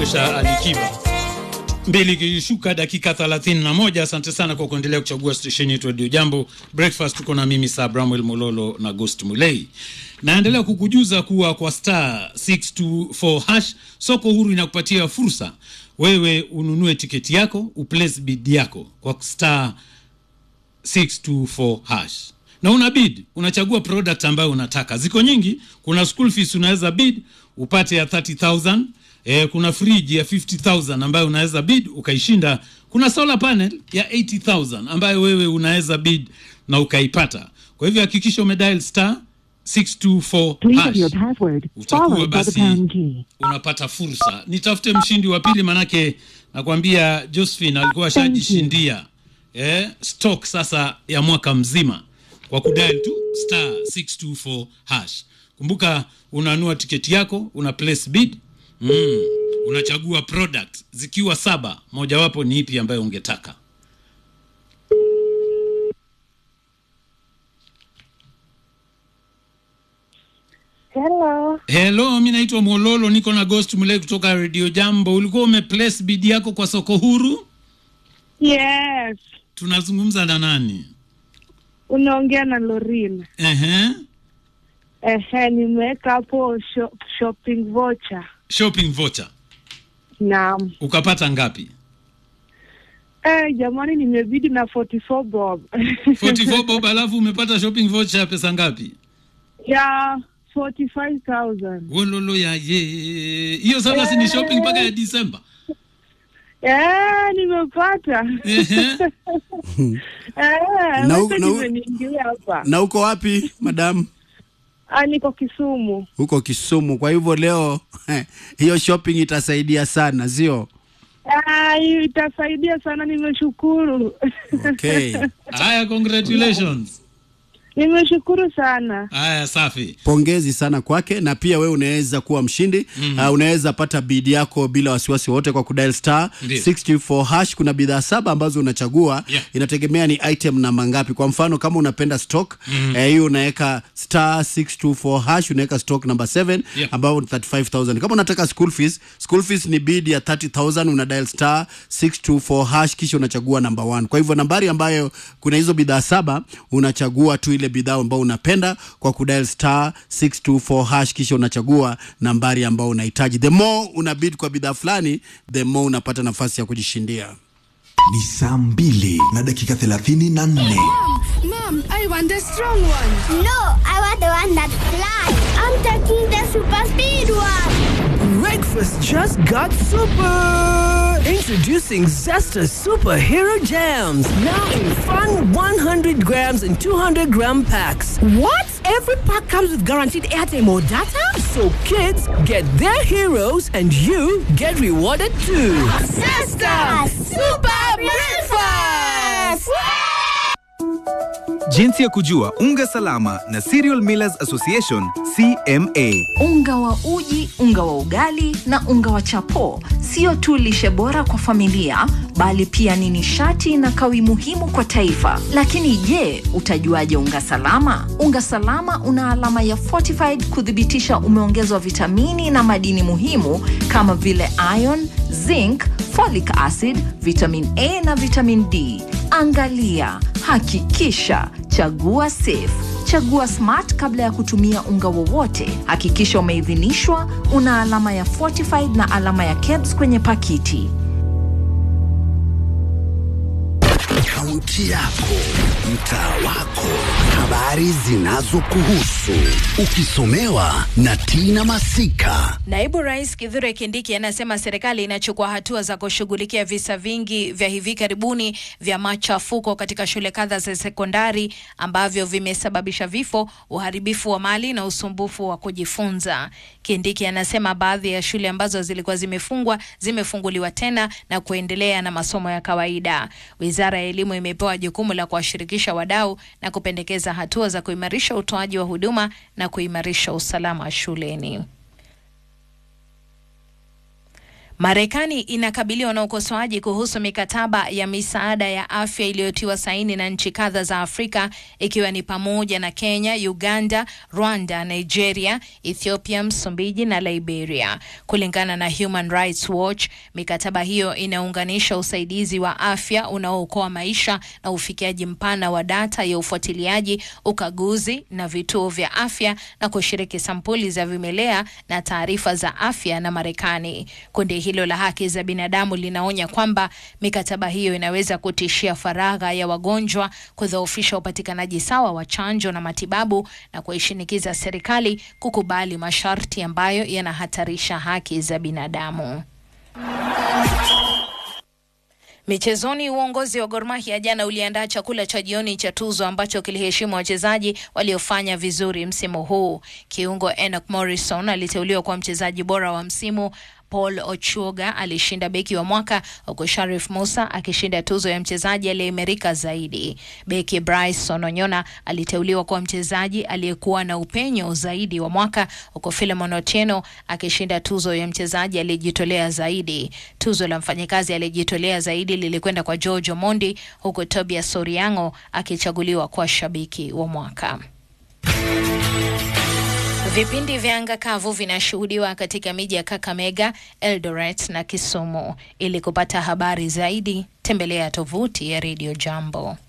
kumwonyesha Alikiba. Mbili ikishuka dakika 31. Asante sana kwa kuendelea kuchagua stesheni yetu Radio Jambo Breakfast. Tuko na mimi Sir Bramwell Mololo na Ghost Mulei. Naendelea kukujuza kuwa kwa star 624 hash soko huru inakupatia fursa wewe ununue tiketi yako uplace bid yako kwa star 624 hash na una bid, unachagua product ambayo unataka. Ziko nyingi, kuna school fees unaweza bid upate ya 30000 eh, kuna fridge ya 50000 ambayo unaweza bid ukaishinda. Kuna solar panel ya 80000 ambayo wewe unaweza bid na ukaipata. Kwa hivyo hakikisha umedial star 624 Please hash enter your password, utakuwa followed by the basi pound key. unapata fursa. Nitafute mshindi wa pili, manake nakwambia Josephine alikuwa ashajishindia eh, stock sasa ya mwaka mzima kwa kudial tu star 624 hash. Kumbuka unanua tiketi yako, una place bid mm, unachagua product zikiwa saba, mojawapo ni ipi ambayo ungetaka. Hello. Hello, mi naitwa Mololo, niko na Ghost Mule kutoka Radio Jambo. Ulikuwa umeplace bid yako kwa soko huru? Yes. Tunazungumza na nani? Unaongea na Lorin. Ehe. Ehe, nimeweka hapo sho, shopping voucher. Shopping voucher. Naam. Ukapata ngapi? Eh, jamani nimebidi na 44 bob. 44 bob alafu umepata shopping voucher ya pesa ngapi? ya 45,000. Wololo ya ye. Hiyo sasa si ni shopping mpaka ya Disemba. Eh, nimepata. Ehe. Eh, Na u- wacha na u- nimeniingilia hapa. na uko wapi madam? Ah, niko Kisumu. Huko Kisumu. Kwa hivyo leo hiyo shopping itasaidia sana, sio? Ah, hii itasaidia sana nimeshukuru. Okay. Haya, congratulations. nimeshukuru sana. Haya, safi. Pongezi sana kwake, na pia wewe unaweza kuwa mshindi mm. Uh, unaweza pata bid yako bila wasiwasi wote kwa kudial star Ndiyo. 624 hash. Kuna bidhaa saba ambazo unachagua Yeah. inategemea ni item namba ngapi. Kwa mfano kama unapenda stock mm. eh, hiyo unaweka star 624 hash, unaweka stock number 7 Yeah. ambao ni 35000. Kama unataka school fees, school fees ni bid ya 30000 una dial star 624 hash kisha unachagua number 1. Kwa hivyo nambari ambayo kuna hizo bidhaa saba unachagua tu ile bidhaa ambayo unapenda kwa kudial star 624 hash kisha unachagua nambari ambayo unahitaji. The more una bid kwa bidhaa fulani, the more unapata nafasi ya kujishindia. Ni saa mbili na dakika thelathini na nne. Mom, I want the strong one. No, I want the one that flies. I'm taking the super speed one. Breakfast just got super! Introducing Zesta Superhero Jams. Now in fun 100 grams and 200 gram packs. What? Every pack comes with guaranteed airtime or data? So kids get their heroes and you get rewarded too. Sister, super breakfast. Jinsi ya kujua unga salama na Cereal Millers Association CMA. Unga wa uji, unga wa ugali na unga wa chapo sio tu lishe bora kwa familia, bali pia ni nishati na kawi muhimu kwa taifa. Lakini je, utajuaje unga salama? Unga salama una alama ya fortified kuthibitisha umeongezwa vitamini na madini muhimu kama vile iron, zinc, folic acid, vitamin A na vitamin D. Angalia, hakikisha, chagua safe. Chagua Smart kabla ya kutumia unga wowote. Hakikisha umeidhinishwa, una alama ya fortified na alama ya KEBS kwenye pakiti. Kaunti yako, mtaa wako, habari zinazokuhusu, ukisomewa na Tina Masika. Naibu Rais Kithure Kindiki anasema serikali inachukua hatua za kushughulikia visa vingi vya hivi karibuni vya machafuko katika shule kadha za sekondari ambavyo vimesababisha vifo, uharibifu wa mali na usumbufu wa kujifunza. Kindiki anasema baadhi ya shule ambazo zilikuwa zimefungwa zimefunguliwa tena na kuendelea na masomo ya kawaida. Wizara ya Elimu imepewa jukumu la kuwashirikisha wadau na kupendekeza hatua za kuimarisha utoaji wa huduma na kuimarisha usalama shuleni. Marekani inakabiliwa na ukosoaji kuhusu mikataba ya misaada ya afya iliyotiwa saini na nchi kadha za Afrika ikiwa ni pamoja na Kenya, Uganda, Rwanda, Nigeria, Ethiopia, Msumbiji na Liberia. Kulingana na Human Rights Watch, mikataba hiyo inaunganisha usaidizi wa afya unaookoa maisha na ufikiaji mpana wa data ya ufuatiliaji, ukaguzi na vituo vya afya na kushiriki sampuli za vimelea na taarifa za afya na Marekani. Kundi hilo la haki za binadamu linaonya kwamba mikataba hiyo inaweza kutishia faragha ya wagonjwa, kudhoofisha upatikanaji sawa wa chanjo na matibabu na kuishinikiza serikali kukubali masharti ambayo yanahatarisha haki za binadamu. Michezoni, uongozi wa Gor Mahia jana uliandaa chakula cha jioni cha tuzo ambacho kiliheshimu wachezaji waliofanya vizuri msimu huu. Kiungo Enoch Morrison aliteuliwa kuwa mchezaji bora wa msimu. Paul Ochuoga alishinda beki wa mwaka huku Sharif Musa akishinda tuzo ya mchezaji aliyeimarika zaidi. Beki Bryce Ononyona aliteuliwa kuwa mchezaji aliyekuwa na upenyo zaidi wa mwaka huku Philemon Otieno akishinda tuzo ya mchezaji aliyejitolea zaidi. Tuzo la mfanyikazi aliyejitolea zaidi lilikwenda kwa George Omondi huku Tobias Soriango akichaguliwa kuwa shabiki wa mwaka. Vipindi vya anga kavu vinashuhudiwa katika miji ya Kakamega, Eldoret na Kisumu. Ili kupata habari zaidi, tembelea tovuti ya Radio Jambo.